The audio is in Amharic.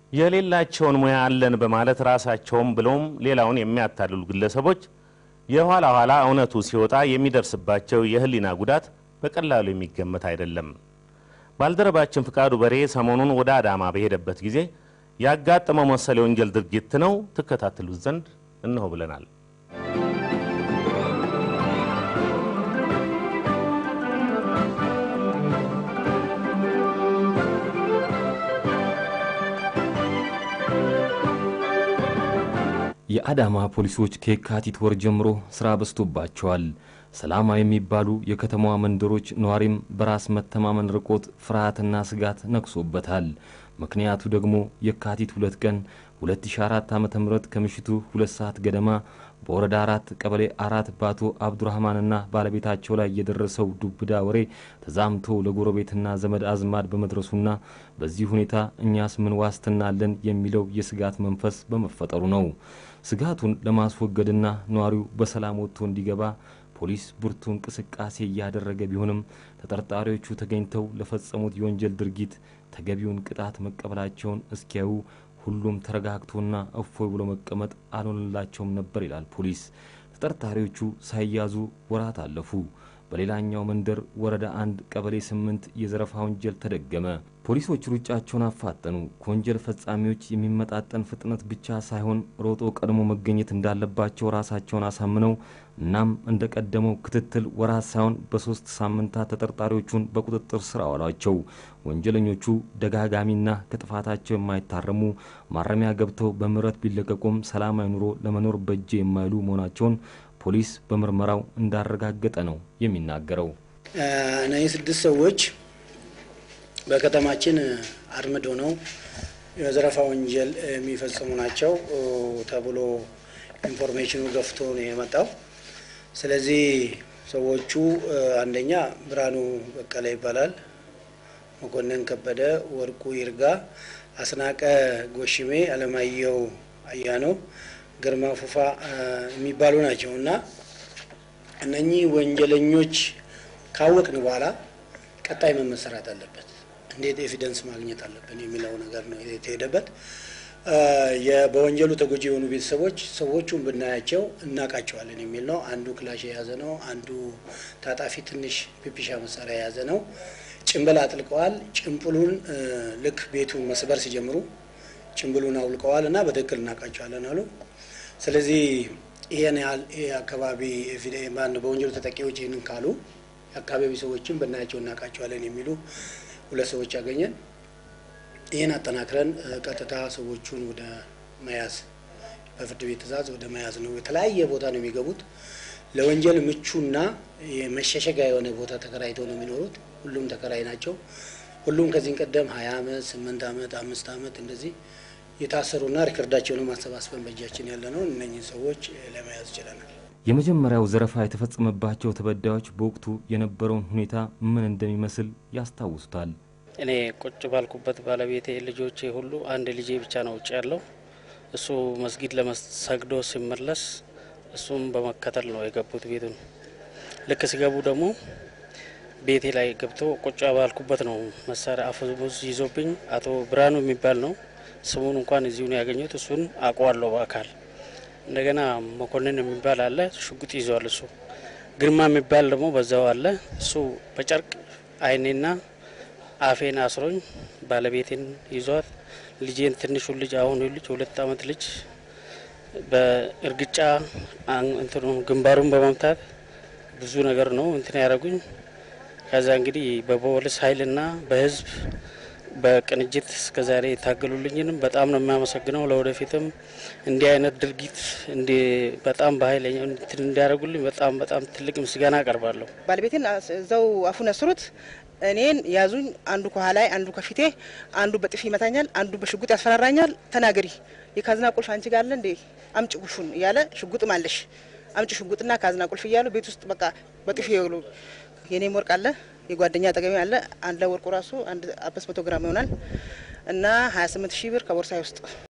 የሌላቸውን ሙያ አለን በማለት ራሳቸውም ብለውም ሌላውን የሚያታልሉ ግለሰቦች የኋላ ኋላ እውነቱ ሲወጣ የሚደርስባቸው የሕሊና ጉዳት በቀላሉ የሚገመት አይደለም። ባልደረባችን ፍቃዱ በሬ ሰሞኑን ወደ አዳማ በሄደበት ጊዜ ያጋጠመው መሰል የወንጀል ድርጊት ነው። ትከታተሉት ዘንድ እነሆ ብለናል። የአዳማ ፖሊሶች ከየካቲት ወር ጀምሮ ስራ በዝቶባቸዋል። ሰላማዊ የሚባሉ የከተማዋ መንደሮች ነዋሪም በራስ መተማመን ርቆት ፍርሃትና ስጋት ነግሶበታል። ምክንያቱ ደግሞ የካቲት ሁለት ቀን 2004 ዓ ም ከምሽቱ ሁለት ሰዓት ገደማ በወረዳ አራት ቀበሌ አራት በአቶ አብዱራህማንና ባለቤታቸው ላይ የደረሰው ዱብዳ ወሬ ተዛምቶ ለጎረቤትና ዘመድ አዝማድ በመድረሱና በዚህ ሁኔታ እኛስ ምን ዋስትና አለን የሚለው የስጋት መንፈስ በመፈጠሩ ነው። ስጋቱን ለማስወገድና ነዋሪው በሰላም ወጥቶ እንዲገባ ፖሊስ ብርቱ እንቅስቃሴ እያደረገ ቢሆንም ተጠርጣሪዎቹ ተገኝተው ለፈጸሙት የወንጀል ድርጊት ተገቢውን ቅጣት መቀበላቸውን እስኪያዩ ሁሉም ተረጋግቶና እፎይ ብሎ መቀመጥ አልሆንላቸውም ነበር ይላል ፖሊስ። ተጠርጣሪዎቹ ሳይያዙ ወራት አለፉ። በሌላኛው መንደር ወረዳ አንድ ቀበሌ ስምንት የዘረፋ ወንጀል ተደገመ። ፖሊሶች ሩጫቸውን አፋጠኑ። ከወንጀል ፈጻሚዎች የሚመጣጠን ፍጥነት ብቻ ሳይሆን ሮጦ ቀድሞ መገኘት እንዳለባቸው ራሳቸውን አሳምነው እናም እንደ ቀደመው ክትትል ወራት ሳይሆን በሶስት ሳምንታት ተጠርጣሪዎቹን በቁጥጥር ስር አዋሏቸው። ወንጀለኞቹ ደጋጋሚና ከጥፋታቸው የማይታረሙ ማረሚያ ገብተው በምህረት ቢለቀቁም ሰላማዊ ኑሮ ለመኖር በእጅ የማይሉ መሆናቸውን ፖሊስ በምርመራው እንዳረጋገጠ ነው የሚናገረው። እነዚህ ስድስት ሰዎች በከተማችን አርምዶ ነው የዘረፋ ወንጀል የሚፈጽሙ ናቸው ተብሎ ኢንፎርሜሽኑ ገፍቶ ነው የመጣው። ስለዚህ ሰዎቹ አንደኛ ብርሃኑ በቀለ ይባላል፣ መኮንን ከበደ፣ ወርቁ ይርጋ፣ አስናቀ ጎሽሜ፣ አለማየሁ አያኖ፣ ግርማ ፉፋ የሚባሉ ናቸው እና እነኚህ ወንጀለኞች ካወቅን በኋላ ቀጣይ መመሰራት አለበት። እንዴት ኤቪደንስ ማግኘት አለብን የሚለው ነገር ነው የተሄደበት። በወንጀሉ ተጎጂ የሆኑ ቤተሰቦች ሰዎቹን ብናያቸው እናውቃቸዋለን የሚል ነው። አንዱ ክላሽ የያዘ ነው። አንዱ ታጣፊ ትንሽ ፒፒሻ መሳሪያ የያዘ ነው። ጭንብል አጥልቀዋል። ጭንብሉን ልክ ቤቱን መስበር ሲጀምሩ ጭንብሉን አውልቀዋል እና በትክክል እናውቃቸዋለን አሉ። ስለዚህ ይህን ያህል አካባቢ በወንጀሉ ተጠቂዎች ይህንን ካሉ የአካባቢ ሰዎችን ብናያቸው እናውቃቸዋለን የሚሉ ሁለት ሰዎች ያገኘን። ይህን አጠናክረን ቀጥታ ሰዎቹን ወደ መያዝ በፍርድ ቤት ትዕዛዝ ወደ መያዝ ነው። የተለያየ ቦታ ነው የሚገቡት። ለወንጀል ምቹና የመሸሸጊያ የሆነ ቦታ ተከራይተው ነው የሚኖሩት። ሁሉም ተከራይ ናቸው። ሁሉም ከዚህ ቀደም ሀያ አመት ስምንት አመት አምስት አመት እንደዚህ የታሰሩና ሪከርዳቸውን ማሰባሰብን በእጃችን ያለ ነው። እነኝህ ሰዎች ለመያዝ ችለናል። የመጀመሪያው ዘረፋ የተፈጸመባቸው ተበዳዮች በወቅቱ የነበረውን ሁኔታ ምን እንደሚመስል ያስታውሱታል። እኔ ቁጭ ባልኩበት ባለቤቴ፣ ልጆቼ ሁሉ አንድ ልጄ ብቻ ነው ውጭ ያለው። እሱ መስጊድ ለመሰግዶ ሲመለስ እሱም በመከተል ነው የገቡት ቤቱን። ልክ ሲገቡ ደግሞ ቤቴ ላይ ገብቶ ቁጭ ባልኩበት ነው መሳሪያ አፈሙዝ ይዞብኝ። አቶ ብርሃኑ የሚባል ነው ስሙን እንኳን እዚሁ ነው ያገኘሁት። እሱን አውቀዋለሁ በአካል እንደገና መኮንን የሚባል አለ፣ ሽጉጥ ይዘዋል እሱ። ግርማ የሚባል ደግሞ በዛው አለ። እሱ በጨርቅ አይኔና አፌን አስሮኝ ባለቤቴን ይዟት ልጄን ትንሹን ልጅ አሁን ልጅ ሁለት አመት ልጅ በእርግጫ እንትኑ ግንባሩን በመምታት ብዙ ነገር ነው እንትን ያደረጉኝ። ከዛ እንግዲህ በፖሊስ ኃይልና በህዝብ በቅንጅት እስከዛሬ የታገሉልኝንም በጣም ነው የሚያመሰግነው። ለወደፊትም እንዲህ አይነት ድርጊት እንዲ በጣም በኃይለኛ እንትን እንዲያደርጉልኝ በጣም በጣም ትልቅ ምስጋና አቀርባለሁ። ባለቤቴን እዛው አፉን ያስሩት፣ እኔን ያዙኝ። አንዱ ከኋላይ፣ አንዱ ከፊቴ፣ አንዱ በጥፊ ይመታኛል፣ አንዱ በሽጉጥ ያስፈራራኛል። ተናገሪ፣ የካዝና ቁልፍ አንቺ ጋር አለ እንዴ? አምጭ ቁልፉን እያለ ሽጉጥም አለሽ አምጭ ሽጉጥና ካዝና ቁልፍ እያሉ ቤት ውስጥ በቃ በጥፊ ይወሉ። የኔም ወርቅ አለ የጓደኛ አጠገቢ አለ። አንድ ላይ ወርቁ ራሱ አንድ አምስት መቶ ግራም ይሆናል እና ሀያ ስምንት ሺህ ብር ከቦርሳዬ ውስጥ